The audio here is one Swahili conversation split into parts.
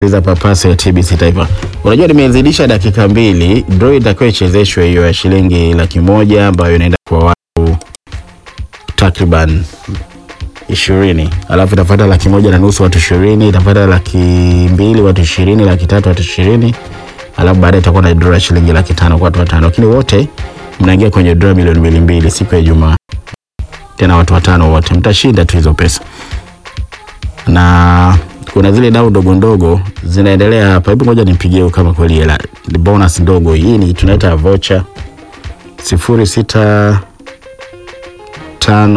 za papaso ya TBC Taifa. Unajua nimezidisha dakika mbili, draw itakuwa ichezeshwe hiyo ya shilingi laki moja ambayo inaenda kwa watu takriban ishirini, alafu itapata laki moja na nusu watu ishirini, itapata laki mbili watu ishirini, laki tatu watu ishirini, alafu baadaye itakuwa na draw ya shilingi laki tano kwa watu watano, lakini wote mnaingia kwenye draw milioni mbili mbili siku ya Ijumaa, tena watu watano wote mtashinda tu hizo pesa na kuna zile dau ndogo ndogo zinaendelea hapa. Hebu ngoja nimpigie huyu kama kweli hela ni bonus ndogo. Hii ni tunaita voucher sifuri sita tano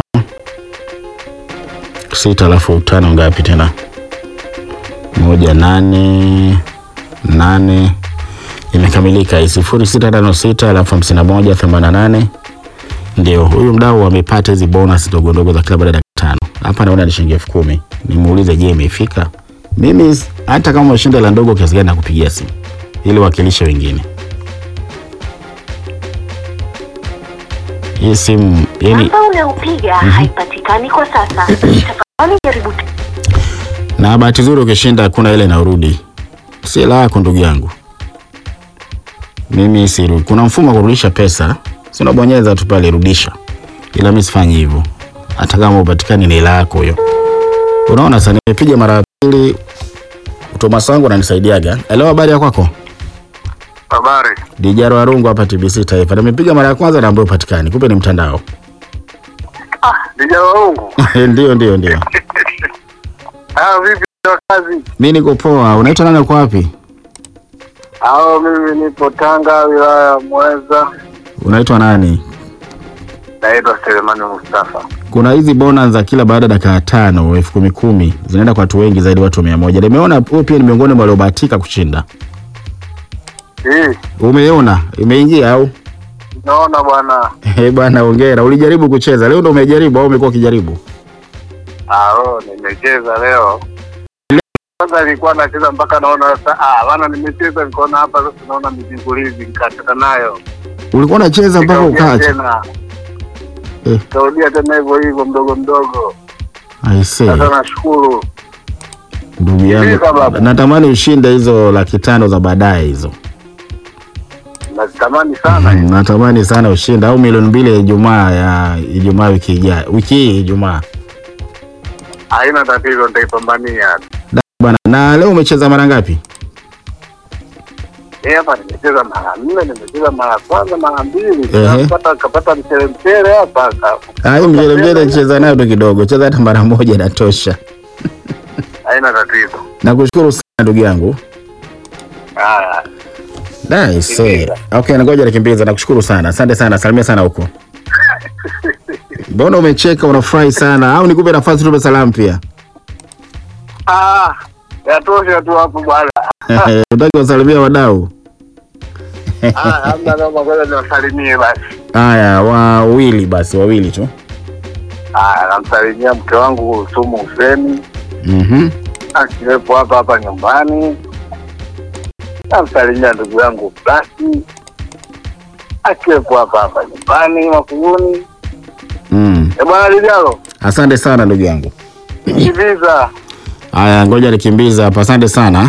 sita alafu tano ngapi tena moja nane nane imekamilika hii sifuri sita tano sita alafu hamsini na moja themanini na nane ndio huyu mdau amepata hizi bonus ndogo ndogo za kila baada ya dakika tano. Hapa naona ni shilingi elfu kumi. Nimuulize, je, imefika? Mimi hata kama umeshinda la ndogo kiasi gani, nakupigia simu ili wakilishe wengine. Hii simu yani, Namba unayopiga haipatikani kwa sasa. Tafadhali jaribu tena. na bahati nzuri ukishinda kuna ile inaurudi, si hela yako ndugu yangu. Mimi siru, kuna mfumo wa kurudisha pesa, si unabonyeza tu pale rudisha, ila mimi sifanyi hivyo, hata kama upatikani ni hela yako hiyo. Unaona, sasa nimepiga mara ya pili, Thomas wangu ananisaidiaga. Hello, habari ya kwako? Habari. Dijaro Arungu hapa TBC Taifa. Nimepiga mara ya kwanza na ambayo upatikani, kumbe ni mtandao. Ah, Dijana wangu. Ndio, ndio, ndio. Ah, vipi wa kazi? Mimi niko poa. Unaitwa nani? Uko wapi? Hao mimi nipo Tanga wilaya ya Mweza. Unaitwa nani? Naitwa Selemani Mustafa. Kuna hizi bonus za kila baada ya dakika tano elfu kumi kumi zinaenda kwa watu wengi zaidi, watu mia moja. Nimeona wewe pia ni miongoni mwa waliobahatika kushinda. Hii, Umeona imeingia au? naona bwana. Eh bwana, hongera. Ulijaribu kucheza leo, ndo umejaribu au umekuwa ukijaribu? Ah, oh, nimecheza leo. Kwanza nilikuwa nacheza mpaka naona sasa ah, bana nimecheza nikaona hapa sasa naona mizingulizi nikakata nayo. Ulikuwa unacheza mpaka Nikarudia ukaacha? tena. Eh. Kaudia tena hivyo hivyo mdogo mdogo. I see. Sasa nashukuru. Ndugu yangu, Sikiliza baba. natamani ushinde hizo laki tano za baadaye hizo. Natamani sana. Mm, natamani sana ushinde au milioni mbili ya Ijumaa ya Ijumaa wiki ijayo, wiki hii Ijumaa. Haina tatizo nitaipambania. Da, Bwana, na leo umecheza mara ngapi? Eh, hapa nimecheza mara nne, nimecheza mara kwanza, mara mbili. Ehe. Kapata kapata mchele mchele hapa. ka- Ah, hii mjele mjele cheza nayo tu kidogo, cheza hata mara moja inatosha. Haina tatizo. Nakushukuru sana ndugu yangu. Haya. Nice. Okay, ngoja nikimbiza. Nakushukuru sana, asante sana, salimia sana huko. Mbona umecheka, unafurahi sana au nikupe nafasi tupe salamu pia? Ah, yatosha tu hapo bwana. Unataka wasalimia wadau? Ah, hamna noma, ngoja niwasalimie basi. Haya, wawili basi, wawili tu. Ah, namsalimia mke wangu Sumu Huseni Mhm. akiwepo hapa hapa nyumbani. Namsalimia ndugu yangu Blasi akiwepo hapa hapa nyumbani Makuguni. Mm. E bwana Lijalo, Asante sana ndugu yangu. kiviza Haya, ngoja nikimbiza hapa. Asante sana.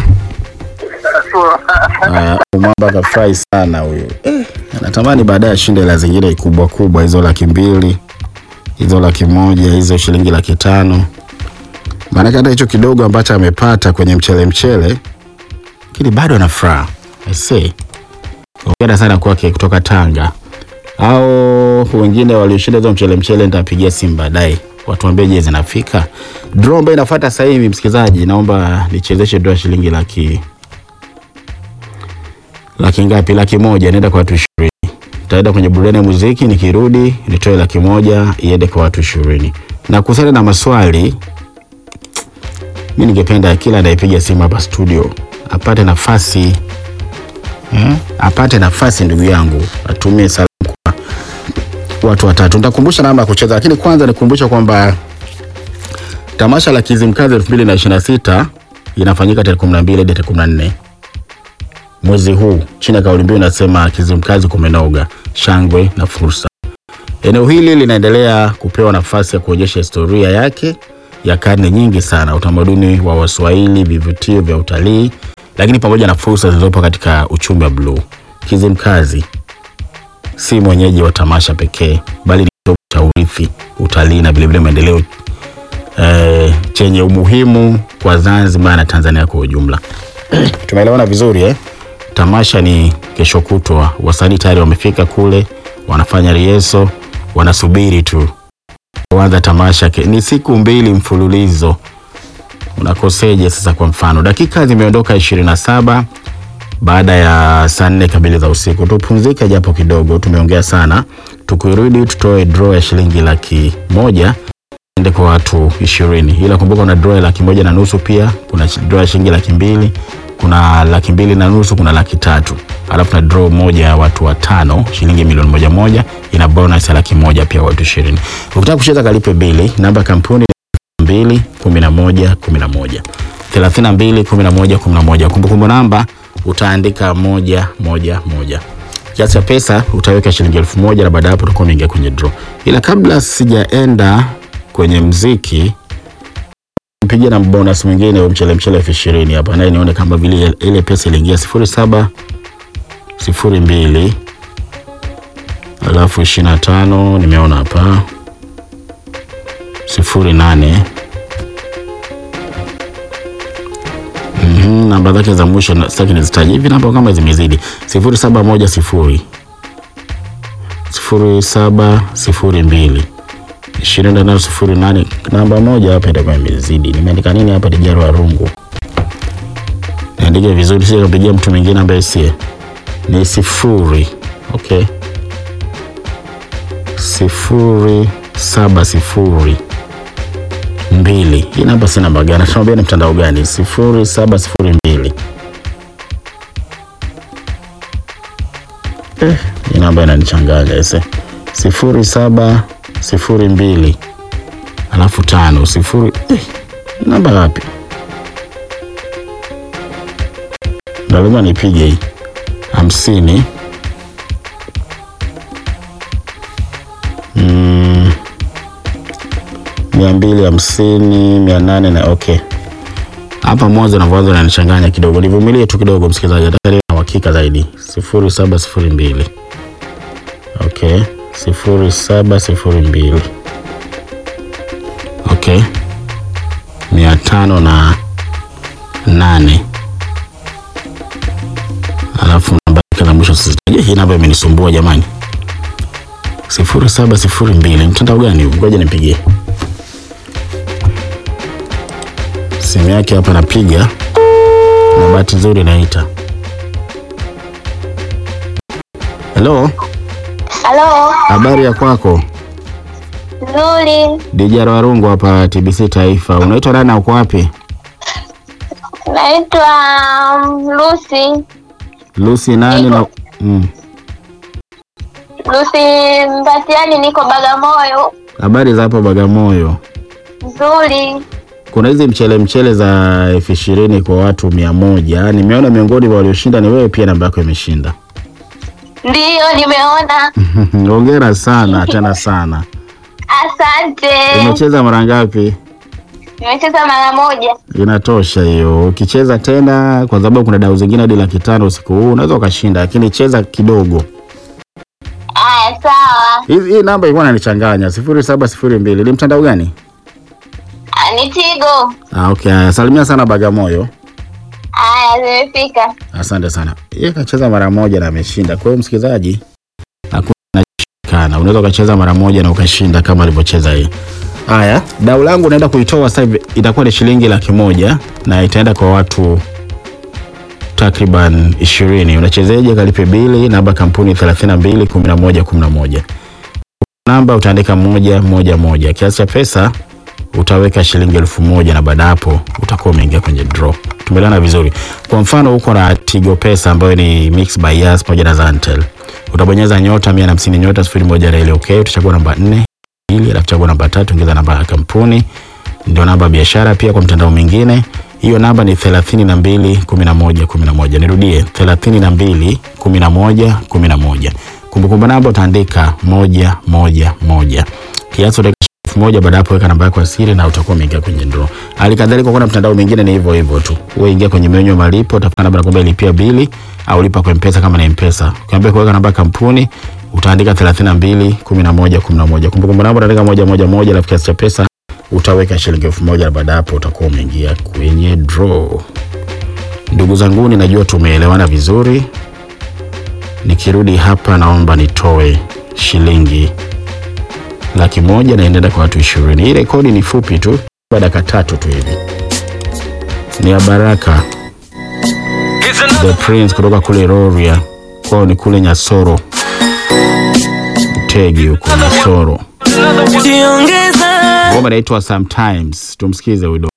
Haya, mwamba kafurahi sana huyu. Eh, natamani baadaye ashinde hela zingine kubwa kubwa, hizo laki mbili, hizo laki moja, hizo shilingi laki tano. Maanake hata hicho kidogo ambacho amepata kwenye mchele mchele, lakini bado ana furaha. I say. Hongera sana kwake kutoka Tanga. Au wengine walioshinda hizo mchele mchele, nitapigia simu baadaye watuambie je, zinafika. Draw ambayo inafuata sasa hivi, msikilizaji, naomba nichezeshe draw ya shilingi laki laki ngapi? Laki moja inaenda kwa watu ishirini. Nitaenda kwenye burudani ya muziki, nikirudi nitoe laki moja iende kwa watu ishirini. Na kuhusiana na maswali, mi ningependa kila anayepiga simu hapa studio apate nafasi eh, apate nafasi ndugu yangu, atumie salamu kwa watu watatu. Nitakumbusha namba ya kucheza, lakini kwanza nikumbusha kwamba tamasha la Kizimkazi 2026 inafanyika tarehe 12 hadi tarehe 14 mwezi huu chini ya kauli mbiu inasema Kizimkazi kumenoga, shangwe na fursa. Eneo hili linaendelea kupewa nafasi ya kuonyesha historia yake ya karne nyingi sana, utamaduni wa Waswahili, vivutio vya utalii, lakini pamoja na fursa zilizopo katika uchumi wa bluu. Kizimkazi si mwenyeji wa tamasha pekee, bali ni kitovu cha urithi, utalii na vilevile maendeleo eh, chenye umuhimu kwa Zanzibar na Tanzania kwa ujumla. Tumeelewana vizuri eh? Tamasha ni kesho kutwa, wasanii tayari wamefika kule, wanafanya rieso, wanasubiri tu kuanza tamasha. Ke- Ni siku mbili mfululizo, unakoseje sasa? Kwa mfano, dakika zimeondoka ishirini na saba baada ya saa nne kamili za usiku. Tupumzike japo kidogo, tumeongea sana. Tukirudi tutoe draw ya shilingi laki moja ende kwa watu ishirini, ila kumbuka kuna draw ya laki moja na nusu pia kuna shi- draw ya shilingi laki mbili kuna laki mbili na nusu kuna laki tatu alafu na draw moja ya watu watano shilingi milioni moja moja ina bonus ya laki moja pia watu ishirini. Ukitaka kucheza kalipe bili, namba ya kampuni ni mbili kumi na moja kumi na moja thelathini na mbili kumi na moja kumi na moja kumbukumbu namba utaandika moja moja moja kiasi cha pesa utaweka shilingi elfu moja na baada ya hapo utakuwa umeingia kwenye draw. Ila kabla sijaenda kwenye mziki, mpigie na bonus mwingine wa mchele mchele elfu ishirini hapa, naye nione kama vile ile pesa iliingia sifuri saba sifuri mbili alafu ishirini na tano nimeona hapa sifuri nane Mhm, namba zake za mwisho na- sitaki nizitaje hivi, namba kama zimezidi sifuri saba moja sifuri sifuri saba sifuri mbili ishirini na tano sifuri nane namba moja hapa itakuwa imezidi. Nimeandika nini hapa? Dijaro wa rungu, niandike vizuri, sije kapigia mtu mwingine ambaye sie ni sifuri. Okay, sifuri saba sifuri mbili. Hii namba si namba gani? Tunaambia ni mtandao gani? sifuri saba sifuri mbili. Eh, hii namba inanichanganya ese. sifuri saba sifuri mbili alafu tano sifuri eh, namba wapi? Ndo lazima nipige hii hamsini mm, mia mbili hamsini mia nane na okay. Hapa mwanzo na mwanzo nanichanganya kidogo, nivumilie tu kidogo msikilizaji, nataka niwe na uhakika zaidi. sifuri saba sifuri mbili okay, sifuri saba sifuri mbili okay, mia tano na nane alafu namba yake la mwisho sisitaje. Hii namba imenisumbua jamani, sifuri saba sifuri mbili mtandao gani huu? Ngoja nipigie simu yake hapa, napiga na bahati nzuri naita. Hello, Halo, habari ya kwako? nzuri. Dijara Warungu hapa TBC Taifa. Unaitwa nani na uko wapi? Naitwa um, Lucy. Lucy nani na mm. Lucy Mbatiani, niko Bagamoyo. Habari za hapo Bagamoyo. Nzuri. Kuna hizi mchele mchele za elfu ishirini kwa watu mia moja. Nimeona miongoni mwa walioshinda ni wewe, pia namba yako imeshinda. Ndiyo, nimeona. Hongera sana tena sana. Asante. Umecheza mara ngapi? Nimecheza mara moja. Inatosha hiyo. Ukicheza tena, kwa sababu kuna dau zingine hadi laki tano usiku huu, unaweza ukashinda, lakini cheza kidogo. Aya, sawa. Hii hii namba ilikuwa inanichanganya, sifuri saba sifuri mbili. Ni mtandao gani? Ah, Ni Tigo. Ah, okay. Haya, Salimia sana Bagamoyo. Aya, zimefika. Asante sana. Yeye kacheza mara moja na ameshinda. Kwa hiyo msikilizaji, hakuna kinachokana. Unaweza ukacheza mara moja na ukashinda kama alivyocheza yeye. Haya, dau langu naenda kuitoa sasa hivi, itakuwa ni shilingi laki moja na itaenda kwa watu takriban ishirini. Unachezeje? Kalipe bili, namba kampuni 32 11 11. Namba utaandika moja moja moja. Kiasi cha pesa utaweka shilingi elfu moja na baada hapo utakuwa umeingia kwenye draw. Tumeelewana vizuri. Kwa mfano uko na Tigo Pesa ambayo ni Mix by Yas pamoja na Zantel. Utabonyeza nyota 150 nyota 01 reli okay, utachagua namba 4 ili alafu chagua namba tatu, ongeza namba ya kampuni ndio namba ya biashara. Pia kwa mtandao mwingine hiyo namba ni 32 11 11. Nirudie 32 11 11. Kumbukumbu namba utaandika moja moja moja. Kiasi utaweka elfu moja baada ya hapo weka namba yako ya siri na utakuwa umeingia kwenye draw. Hali kadhalika kuna mtandao mwingine ni hivyo hivyo tu. Wewe ingia kwenye menyu ya malipo, utafuta namba nakwambia lipia bili au lipa kwa M-Pesa kama ni M-Pesa. Ukiambia kuweka namba ya kampuni utaandika 32 11 11. Kumbukumbu namba utaandika moja moja moja alafu kiasi cha pesa utaweka shilingi elfu moja na baada ya hapo utakuwa umeingia kwenye draw. Ndugu zangu, najua tumeelewana vizuri. Nikirudi hapa, naomba nitoe shilingi laki moja na inaenda kwa watu ishirini. Hii rekodi ni fupi tu, kwa dakika tatu tu hivi. Ni ya Baraka the Prince kutoka kule Rorya, kwao ni kule Nyasoro, Utegi huko Nyasoro. Jiongeza Ngoma inaitwa Sometimes, tumsikize huyu